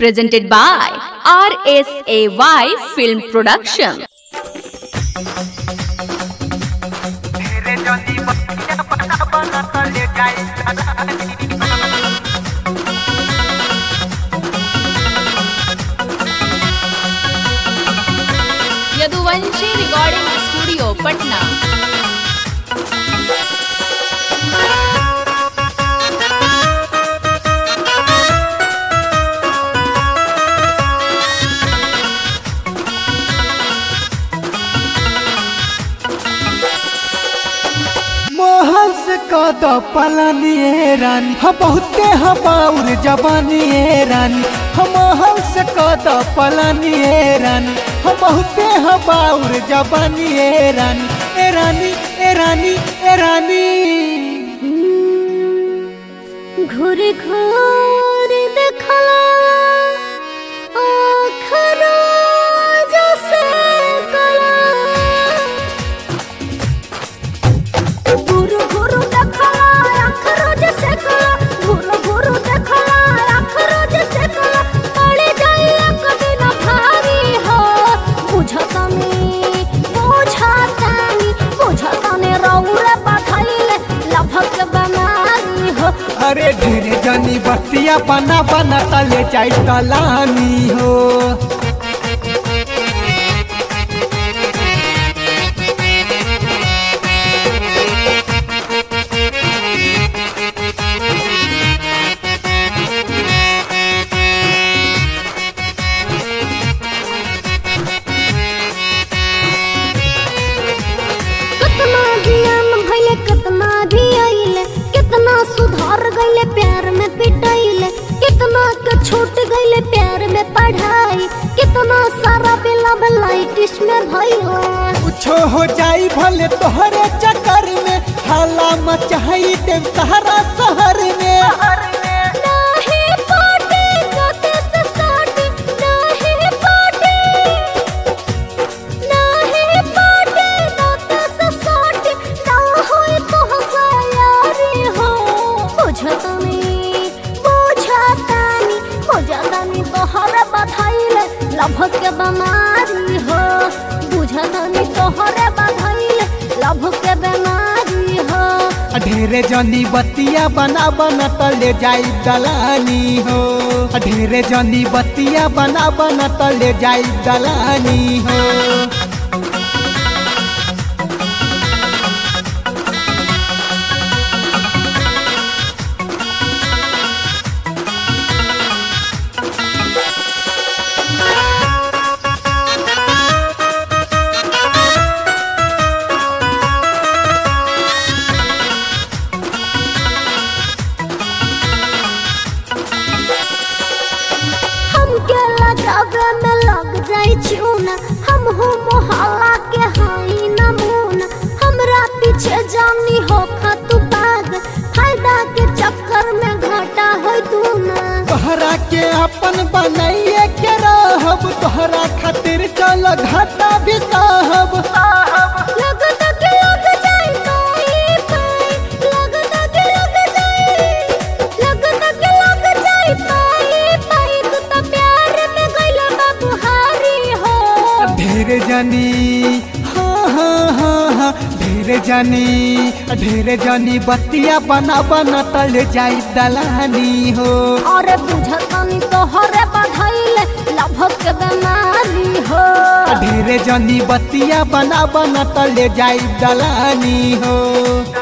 presented by RSAY Film Production. तेरे जनी बतिया बना बना तले जाई यदुवंशी रिकॉर्डिंग स्टूडियो पटना महल से कद पलानिए रानी हम बहुते हबाउर जबानिए रानी हम महल से कद पलानिए रानी हम बहुते हबाउर जबानिए रानी ए रानी ए रानी ए रानी ঘুরে ঘুরে দেখলা আখরা জসে কলা ঘুরু ঘুরু দেখলা আখরা জসে কলা ঘুরু ঘুরু দেখলা আখরা জসে কলা পড়ে যাই কবে না ভারী हो বুঝতানি বুঝতানি বুঝতানি রৌরে পাঠাইলে লভক বেমারি हो अरे ढेरे जनी बतिया बना बना तले जाई तलानी हो कितना जियान भइले कितना भी आइले कितना सुधार गइले प्यार में पिटाइले कितना के छूट गइले प्यार में पढ़ाई कितना सारा बिला लाइटिस में भइले कुछो हो जाई भले तोहरे चक्कर में हाला मचाई देव सहारा शहर में नाही पाटे कते से साटे नाही पाटे नाही पाटे कते से साटे ना होए तो हसायारी हो बुझतनी बुझतनी बुझतनी तोहरे बधाइले लभक के बीमारी हो बुझतनी तोहरे बधाइले लभ के बीमारी हो ढेरे जनी बतिया बना बना तले जाई दलानी हो ढेरे जनी बतिया बना बना तले जाई दलानी हो हमके लगावे में लग जाई चूना हम हो मोहल्ला के हाई नमूना हमरा पीछे जानी हो तू बाग फायदा के चक्कर में घाटा हो तू ना तोहरा के अपन बनाइए के रहब तोहरा खातिर चल घाटा भी सहब लगता के लग जाई पाई पाई लगता के लग जाई लगता के लग जाई पाई पाई तू तो प्यार में गइला बाबू हारी हो ढेरे जनी हाँ हाँ हाँ हाँ ढेरे जनी ढेरे जनी बतिया बना बना तले जाई दलानी हो अरे बुझतनी तोहरे बधाइले लभक के बीमारी हो ढेरे जनी बतिया बना बना तले जाई दलानी हो